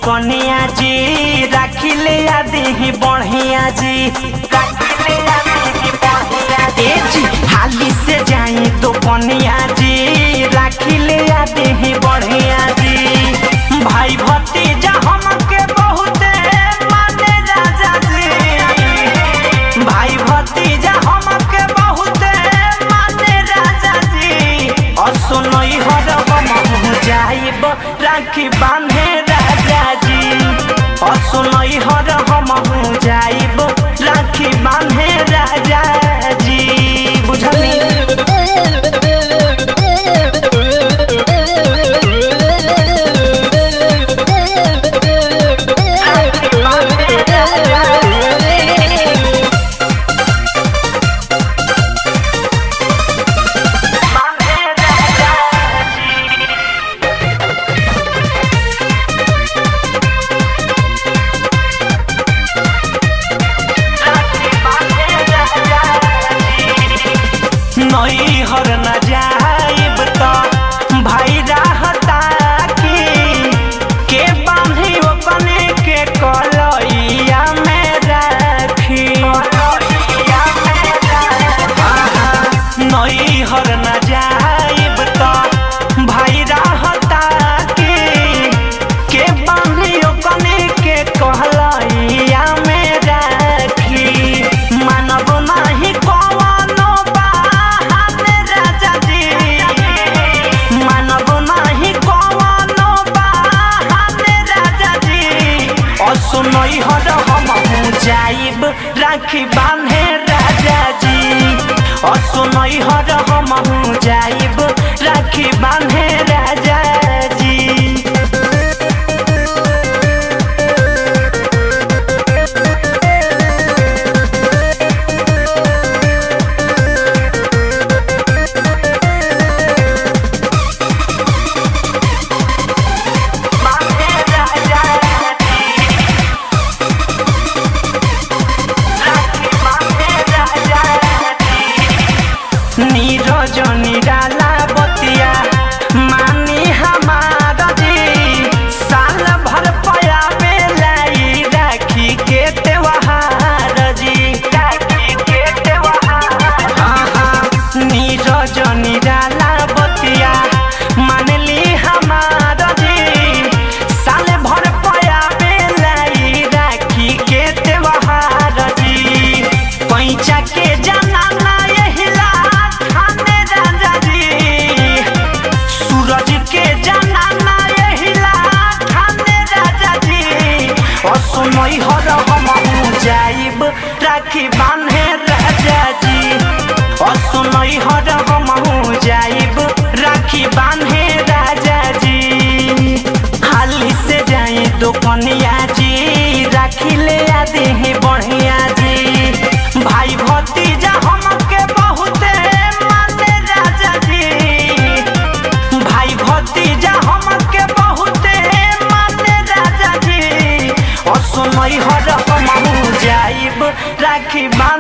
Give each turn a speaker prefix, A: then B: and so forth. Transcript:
A: कनिया जी राखी ले आ देही बढ़िया जी राखी ले आ देही बढ़िया जी। ए जी हाली से जाई तो कनिया जी राखी ले आ देही बढ़िया जी भाई भतीजा हमके बहुते माने राजा जी भाई भतीजा हमके बहुते माने राजा जी असुनई हर हम जाइब राखी बांधे राजा जी असुनई हर हम जाइब राखी बांधे राजा जी बुझली राखी बांधे राजा जी बांधे राजा जी नई हर न जाइब त भाई रहता की के बांधी अपने के कलैया में राखी आहा, नई हर न जाइब त भाई रहता की के बांधी अपने के कहलैया में राखी मानव नाही कवनो बहाने राजा जी मानव नाही कवनो बहाने राजा जी असुनई हर हम जाइब राखी बांधे राजा जी असुनई हर हम जाइब राखी बांधे राजा जी बांधे राजा जी राखी बांधे राजा जी नीरज निराला बतिया मानी हमार जी साल भर पया बेलाई राखी के त्योहार जी राखी के त्योहार आहा, नीरज निराला बतिया मानली हमार जी साल भर पया बेलाई राखी के त्योहार जी पैचा के जनाना यहिला खाने राजा जी सूरज के जनाना यहिला खाने राजा जी असुनई हर हम जाइब राखी बांधे राजा जी असुनई हर हम जाइब राखी बांधे राजा जी हाली से जाई दोकनिया जी राखी ले आ देही बढ़िया जी भाई भतीजा हमके बहुते माने राजा जी भाई भतीजा हमके बहुते माने राजा जी असुनई हर हम जाइब राखी बांधे